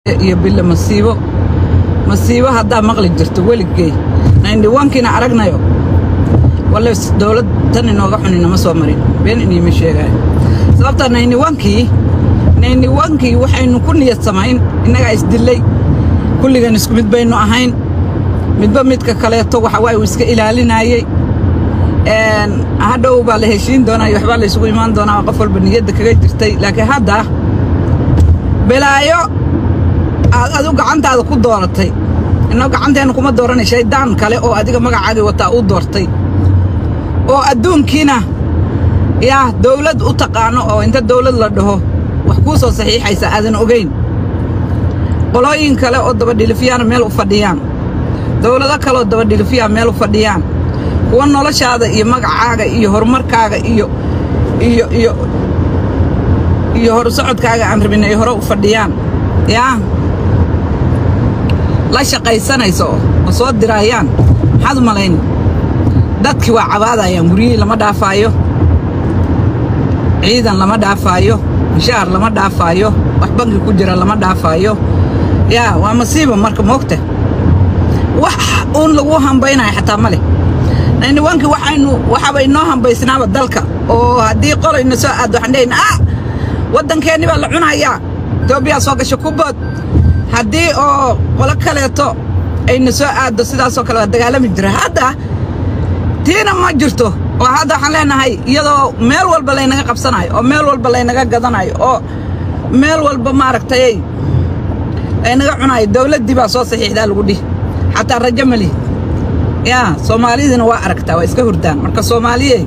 iyo bille masiibo masiibo haddaa maqli jirto weligey naindhiwankiina aragnayo walle dowlad tan inooga xun inama soo marin been iniima sheegaayo sababtaa naindhiwankii naindhiwankii waxaynu ku niyad samayn innagaa isdillay kulligan isku mid baynu ahayn midba midka kaleeto waxa waaye uu iska ilaalinaayey hadhow baa la heshiin doonaa iyo waxbaa la isugu imaan doonaa qof walba niyadda kaga jirtay laakiin hadda belaayo aad adu gacantaada ku dooratay inoo gacanteenna kuma dooranay shayddaan kale oo adiga magacaagii wataa u doortay oo adduunkiina yaa dawlad u taqaano oo inta dawlad la dhaho wax kuu soo saxiixaysa aadan ogayn qolooyin kale oo dabadhilifiyaana meel u fadhiyaan dawlado kaleoo dabadhilifiyaa meel u fadhiyaan kuwa noloshaada iyo magacaaga iyo horumarkaaga iyo iyo iyo iyo hor socodkaaga aan rabin ay hore u fadhiyaan yaa la shaqaysanayso oo soo diraayaan maxaad u malayn dadkii waa cabaadayaan guryihii lama dhaafaayo ciidan lama dhaafaayo mishaar lama dhaafaayo wax bangi ku jira lama dhaafaayo yaa waa masiiba marka moogta wax uun lagu hambaynaya xataa ma leh niwankii waxaynu waxaaba inoo hambaysnaaba dalka oo haddii qolayna soo aaddo waxaan dhehayna ah waddankeenni baa la cunayaa etoobiyaa soo gasha ku bood haddii oo qolo kaleeto ayna soo aaddo sidaasoo kale waa dagaalami jira hadda tiina ma jirto oo hadda waxaan leenahay iyadoo meel walba laynaga qabsanayo oo meel walba laynaga gadanayo oo meel walba maaragtay laynaga cunayo dawladdii baa soo saxiixdaa lagu dhihi xataa rajo ma lihi yaa soomaalidina waa aragtaa waa iska hurdaan marka soomaaliyey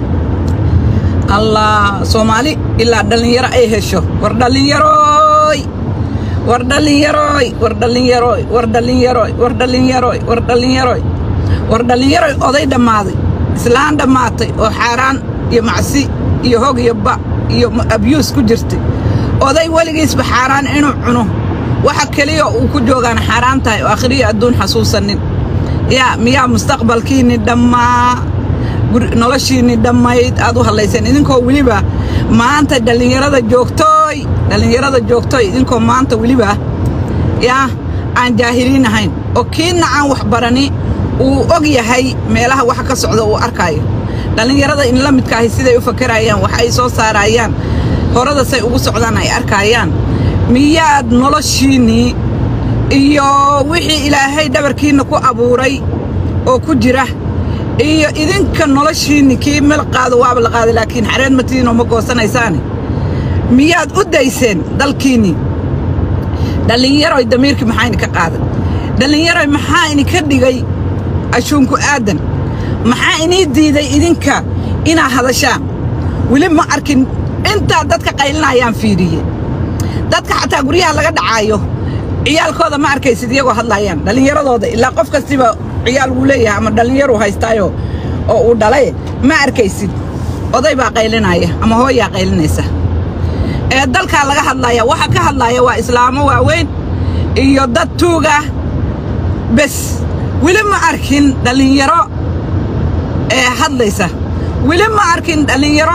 allah soomaali ilaa dhallinyaro ay hesho war dhallinyarooy war dhallinyarooy war dhallinyarooy war dhallinyarooy war dhallinyarooy war dhallinyarooy war dhallinyaroy oday dhammaaday islaan dhammaatay oo xaaraan iyo macsi iyo hog iyo ba iyo abyuus ku jirtay oday weligiisba xaaraan inuu cuno waxa keliya uu ku joogaan xaaraan tahay oo akhriyo adduun xasuusanin yaa miyaa mustaqbalkiinni dhammaa noloshiinni dhammayd aad u hadlayseen idinkoo weliba maanta dhallinyarada joogtooy dhallinyarada joogtooy idinkoo maanta weliba yaa aan jaahiliin ahayn oo kiinna aan wax barani uu og yahay meelaha waxa ka socda uu arkaayo dhallinyarada in la midkaahi siday u fakarayaan wax ay soo saarayaan horada say ugu socdaan ay arkaayaan miyaad noloshiinnii iyo wixii ilaahay dhabarkiinna ku abuuray oo ku jira iyo idinka noloshiinni kii mel qaado waaba la qaaday laakiin xareed matiinoo ma goosanaysaane miyaad u dayseen dalkiinnii dhallinyaroy damiirkii maxaa idinka qaaday dhallinyaroy maxaa idinka dhigay ashuunku aadan maxaa inii diiday idinka inaad hadashaan weli ma arkin intaad dadka qaylinayaan fiidhiye dadka xataa guryaha laga dhacaayo ciyaalkooda ma arkaysid iyagoo hadlaayaan dhallinyaradooda ilaa qof kastiba ciyaal wuu leeyahay ama dhallinyaru haystaayo oo uu dhalay ma arkaysid oday baa qaylinaya ama hooyaa qaylinaysa ee dalkaa laga hadlaaya waxa ka hadlaaya waa islaamo waaweyn iyo dad tuuga bes weli ma arkin dhallinyaro ee hadlaysa weli ma arkin dhallinyaro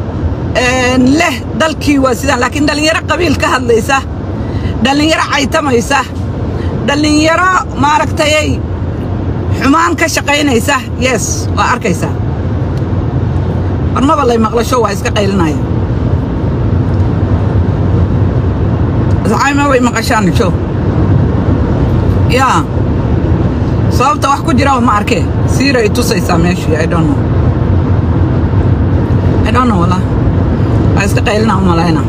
leh dalkii waa sidaan laakiin dhallinyaro qabiil ka hadlaysa dhallinyaro caytamaysa dhallinyaro maaragtayay xumaan ka shaqaynaysa yes waa arkaysaa marmaba lay maqlasho waa iska qaylinaya asxaabima way maqashaan jo yaa sababta wax ku jiraba ma arkee siira i tusaysaa meeshii i don't know i don't know wallah waa iska qaylina u malayna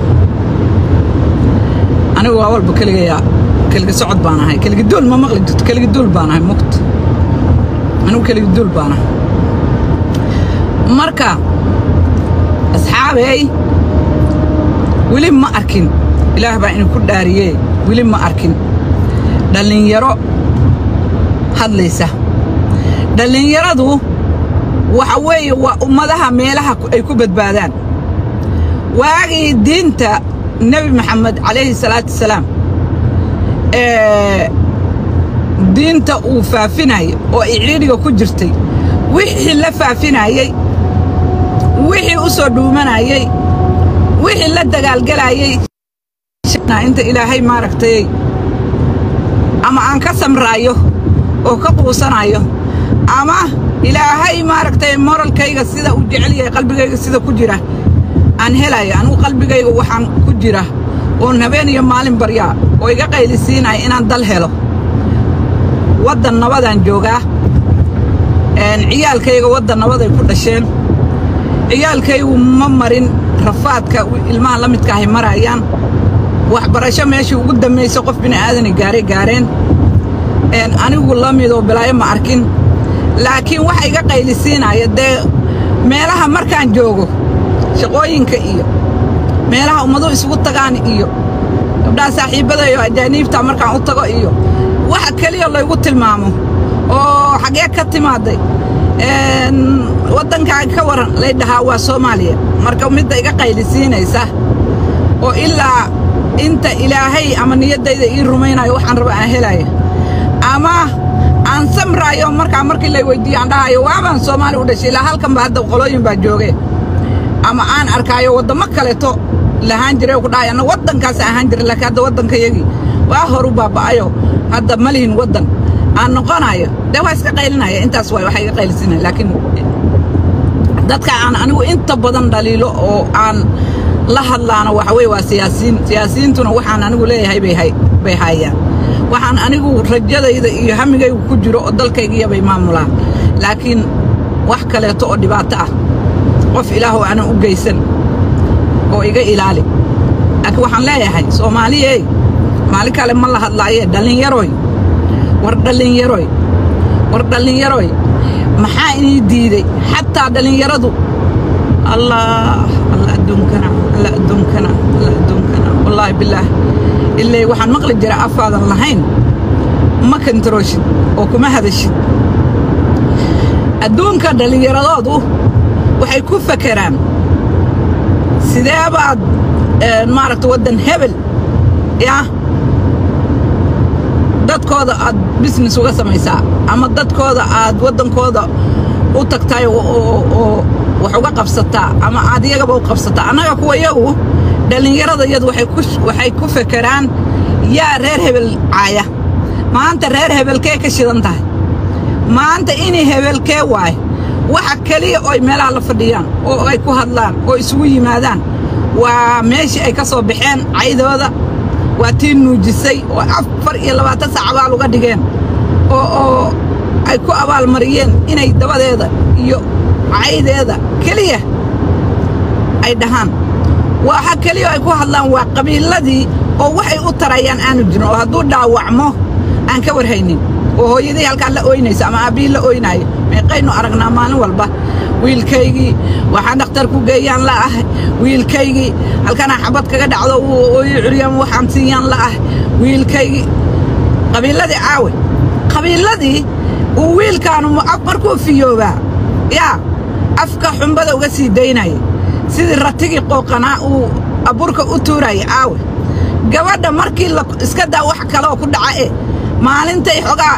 anigu waa walba keligayaa keligi socod baan ahay keligi duul ma maqli jirto keligi duul baan ahay muqt anigu keligi duul baan ahay marka asxaabey weli ma arkin ilaah baa idinku dhaariyee weli ma arkin dhallinyaro hadlaysa dhallinyaradu waxa weeye waa ummadaha meelaha ay ku badbaadaan waagii diinta nebi maxamed calayhi salaatu wasalaam ee diinta uu faafinayay oo ay cidhiidhiga ku jirtay wixii la faafinayey wixii u soo dhuumanayey wixii la dagaalgelayey inta ilaahay maaragtay ama aan ka samraayo oo ka quusanayo ama ilaahay maaragtay moralkayga sida uu jecel yahay qalbigayga sida ku jira aan helayo anigu qalbigayga waxaan ku jira oon habeen iyo maalin baryaa oo iga qaylisiinaya inaan dal helo waddan nabadaan joogaa ciyaalkayga waddan nabaday ku dhasheen ciyaalkaygu ma marin rafaadka ilmaha la midkaahay marayaan waxbarasho meeshii ugu dambaysa qof bini'aadani gaaray gaareen anigu la midoo bilaayo ma arkin laakiin waxa iga qaylisiinaya dee meelaha markaan joogo shaqooyinka iyo meelaha ummaduhu isugu tagaan iyo gabdhaha saaxiibbadayo ajaaniibta markaan u tago iyo waxa keliya laygu tilmaamo oo xaggee ka timaaday waddankaaga ka waran lay dhahaa waa soomaaliya marka midda iga qaylisiinaysa oo ilaa inta ilaahay ama niyaddayda ii rumaynayo waxaan raba aan helaya ama aan samraayo markaa markii lay weyddiiyo aan dhahayo waabaan soomaali u dhashay ilaa halkanba hadda qolooyin baa joogee ama aan arkaayo waddamo kaleeto lahaan jiray oo ku dhahay anna waddankaas ahaan jiray laakiin hadda waddankayagii waa horu baaba'ayo hadda ma lihin waddan aan noqonayo dee waa iska qaylinaya intaas waay waxa iga qaylisinaya laakiin dadka aan anigu inta badan dhaliilo oo aan la hadlaana waxa weye waa siyaasiyiin siyaasiyiintuna waxaan anigu leeyahay bay hay bay haayaan waxaan anigu rajadayda iyo hamigaygu ku jiro oo dalkaygiya bay maamulaan laakiin wax kaleeto oo dhibaato ah qof ilaahow aanan u geysan oo iga ilaali laakiin waxaan leeyahay soomaaliyey maalin kale ma la hadlaayee dhallinyaroy war dhallinyaroy war dhallinyaroy maxaa inii diiday xataa dhallinyaradu allah alla adduunkana alla adduunkana alla adduunkana wallaahi bilaah ilay waxaan maqli jira afaadan lahayn ma kantarooshid oo kuma hadashid adduunka dhallinyaradoodu waxay ku fakeraan sidee baad maaragta waddan hebel yaa dadkooda aad business uga samaysaa ama dadkooda aad waddankooda u tagtaay oo wax uga qabsataa ama aad iyagaba u qabsataa annaga kuwa iyagu dhallinyarada iyadu waxay ku fekeraan yaa reer hebel caaya maanta reer hebelkee ka shidan tahay maanta inay hebelkee waay waxa keliya ooy meelaha la fadhiyaan oo ay ku hadlaan oo isugu yimaadaan waa meeshii ay ka soo baxeen caydooda waa tii nuujisay oo afar iyo labaatan saac abaal uga dhigeen oo oo ay ku abaalmariyeen inay dabadeeda iyo caydeeda keliya ay dhahaan waxa keliya ay ku hadlaan waa qabiiladii oo waxay u tarayaan aanu jirin oo hadduu dhaawacmo aan ka warhaynin oo hooyadii halkaa la ooynayso ama aabbihii la ooynaayo meeqaynu aragnaa maalin walba wiilkaygii waxaan dhakhtar ku geeyaan la ah wiilkaygii halkanaa xabad kaga dhacdo ooyi curyaan waxaan siiyaan la ah wiilkaygii qabiiladii caawe qabiiladii uu wiilkaanu markuu fiyoobaa yaa afka xumbada uga sii daynaya sidii ratigii qooqanaa uu abuurka u tuuraya caawe gabadha markii la iska daa wax kaleoo ku dhaca e maalintay xogaa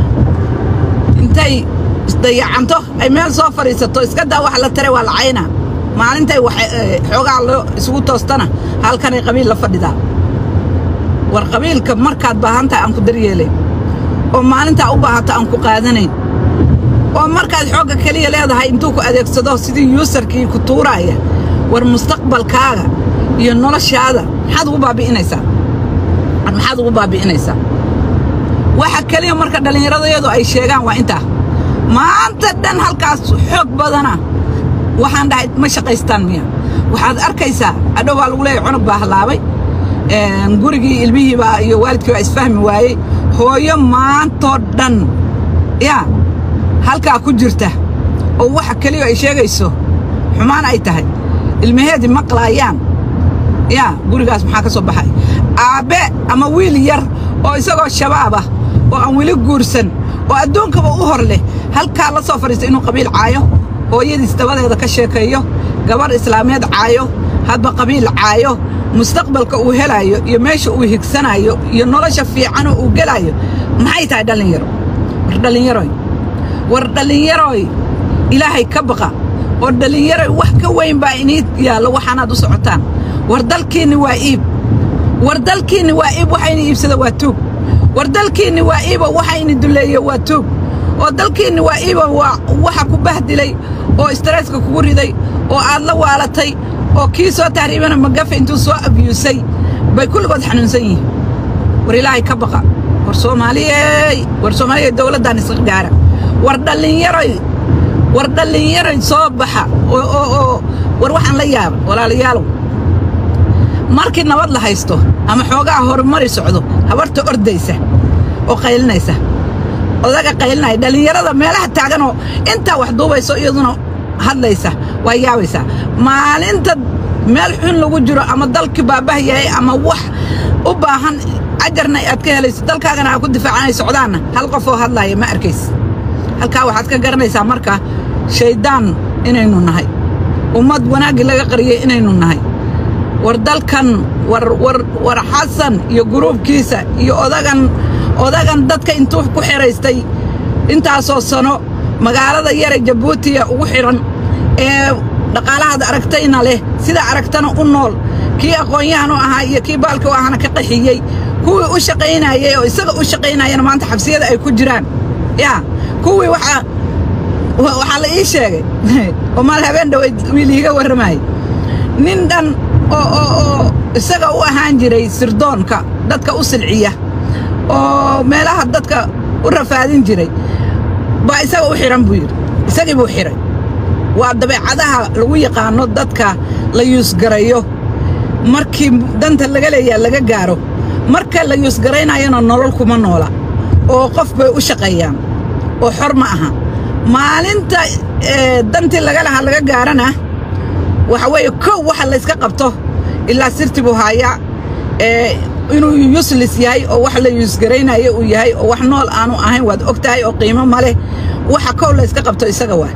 intay isdayacanto ay meel soo fadhiisato iska daa wax la tare waa la caynaa maalintay xoogaa loo isugu toostana halkanay qabiil la fadhidaa war qabiilka markaad baahantahay aan ku daryeelayn oo maalintaa u baahata aan ku qaadanayn oo markaad xoogga keliya leedahay intuu ku adeegsado sidii yuusarkii ku tuuraaya war mustaqbalkaaga iyo noloshaada maxaad ugu baabi'inaysaa maxaad ugu baabi'inaysaa waxa keliya marka dhallinyaradayadu ay sheegaan waa intaa maanta dhan halkaas xoog badana waxaan dhahay ma shaqaystaan miya waxaad arkaysaa adhow baa lagu leeyahy cunug baa hallaabay gurigii ilmihii baa iyo waalidkii baa isfahmi waayey hooyo maantoo dhan yaa halkaa ku jirta oo waxa keliya ay sheegayso xumaan ay tahay ilmaheedii maqlaayaan yaa gurigaas maxaa ka soo baxay aabbe ama wiil yar oo isagoo shabaab ah oo aan weli guursan oo adduunkaba u hor leh halkaa la soo fadhiista inuu qabiil caayo hooyadiis dabadeeda ka sheekeeyo gabarh islaameed caayo hadba qabiil caayo mustaqbalka uu helaayo iyo meesha uu higsanayo iyo nolosha fiicanoo uu gelaayo maxay tahay dhallinyaro war dhallinyaroy war dhallinyaroy ilaahay ka baqa oo dhallinyaroy wax ka weyn baa inii yaallo waxaanaad u socotaan war dalkiinni waa iib war dalkiinni waa iib waxayna iibsada waa tuug war dalkiinni waa iiba waxa ini duleeye waa tuug oo dalkiinni waa iiba waa waxa ku bahdilay oo istresska kugu riday oo aad la waalatay oo kii soo tahriibana magafe intuu soo abyuusay bay kulligood xanuunsan yihiin war ilaahay ka baqa war soomaaliyey war soomaaliyey dowladdan isla gaara war dhallinyaroy war dhallinyaroy soo baxa oo oo oo war waxaan la yaaba walaalayaalow markii nabad la haysto ama xoogaa horumari socdo habarta ordaysa oo qaylinaysa odaga qaylinaya dhallinyarada meelaha taaganoo intaa wax duubayso iyaduna hadlaysa waa yaabaysaa maalinta meel xun lagu jiro ama dalkii baabah yahay ama wax u baahan ajarna aad ka helayso dalkaagana aad ku difaacanay socdaanna hal qofoo hadlaaya ma arkaysa halkaa waxaad ka garanaysaa marka shayddaan inaynu nahay ummad wanaaggii laga qariyey inaynu nahay war dalkan war war war xasan iyo guruubkiisa iyo odagan odagan dadka intuu ku xidhaystay intaasoo sano magaalada yare jabuutiya ugu xidhan ee dhaqaalahaad aragtayna leh sida aragtana u nool kii aqoon-yahan u ahaa iyo kii baalka u ahana ka qaxiyey kuwii u shaqaynayey oo isaga u shaqaynayana maanta xabsiyada ay ku jiraan yaa kuwii waxaa waxaa la ii sheegay oo maal habeen dhaweyd wiil iiga warramayay nin dhan oo oo oo isaga u ahaan jiray sirdoonka dadka u silciya oo meelaha dadka u rafaadin jiray baa isaga u xidhan buu yidhi isagii buu xidhay waa dabeecadaha lagu yaqaano dadka la yuusgarayo markii danta laga leeyaa laga gaaro marka la yuusgaraynayana nolol kuma noola oo qof bay u shaqeeyaan oo xor ma aha maalinta dantii laga lahaa laga gaarana waxa weeye kow waxa layska qabto ilaa sirti buu haayaa inuu yuslis yahay oo wax la yuusgaraynayo uu yahay oo wax nool aanu ahayn waad og tahay oo qiimo ma leh waxa kow layska qabto isaga waa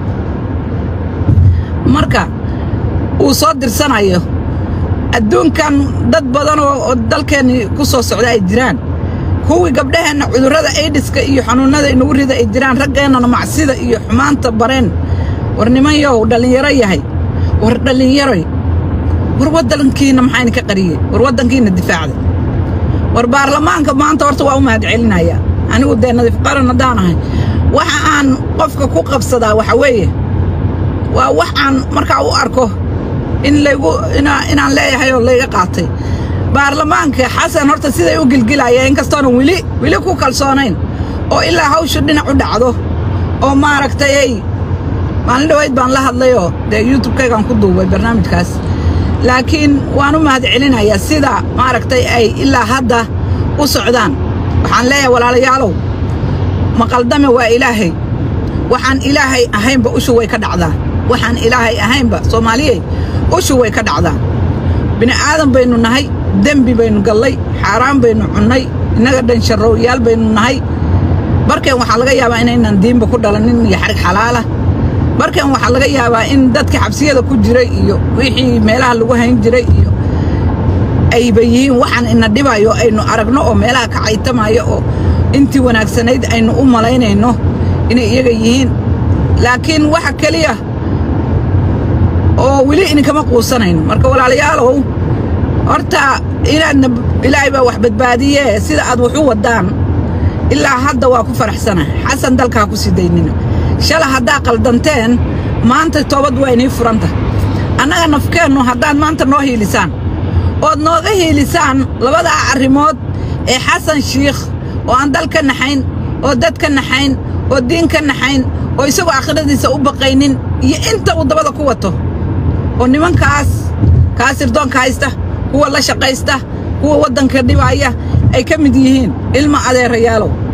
marka uu soo dirsanayo adduunkan dad badan oo dalkeennii ku soo socda ay jiraan kuwii gabdhaheenna cudurrada aidiska iyo xanuunnada inagu rida ay jiraan raggeennana macsida iyo xumaanta bareen war nimanyow dhallinyaro yahay war dhallinyaroy war waddankiinna maxaa idinka qariyey war waddankiinna difaacday war baarlamaanka maanta horta waa u mahad celinayaa anigu dee nadiif qaran haddaan ahay waxa aan qofka ku qabsadaa waxa weeye waa wax aan markaa u arko in laygu inaan leeyahay oo layga qaatay baarlamaanka xasan horta siday u gilgilaya inkastoonan weli weli ku kalsoonayn oo ilaa hawshu dhinac u dhacdo oo maaragtay ay maalin dhawayd baan la hadlayoo dee youtubekaygaan ku duubay barnaamijkaas laakiin waan u mahad celinayaa sida maaragtay ay ilaa hadda u socdaan waxaan leeyahay walaalayaalow maqaldame waa ilaahay waxaan ilaahay ahaynba ushu way ka dhacdaa waxaan ilaahay ahaynba soomaaliyey ushu way ka dhacdaa bini aadan baynu nahay dembi baynu gallay xaaraan baynu cunnay innaga dhan sharrowyaal baynu nahay barkeen waxaa laga yaabaa inaynan diinba ku dhalanin iyo xarig xalaala barkeen waxaa laga yaabaa in dadka xabsiyada ku jiray iyo wixii meelaha lagu hayn jiray iyo ayba yihiin waxaan ina dhibayo aynu aragno oo meelaha ka caytamayo oo intii wanaagsanayd aynu u malaynayno inay iyaga yihiin laakiin waxa keliya oo weli idinkama quusanayno marka walaalayaalow horta inaadna ilaahay baa wax badbaadiyee sida aad wax u waddaan ilaa hadda waa ku faraxsana xasan dalkaa ku sii daynina shala haddaa qaldanteen maanta toobad waa inii furanta annaga nafkeennu haddaad maanta noo hiilisaan ood nooga hiilisaan labadaa arrimood ee xasan shiikh oo aan dal ka naxayn oo dad ka naxayn oo diin ka naxayn oo isagoo aakhiradiisa u baqaynin iyo inta uu dabada ku wato oo nimankaas kaa sirdoonka haysta kuwa la shaqaysta kuwa waddanka dhibaaya ay ka mid yihiin ilma adeerayaalow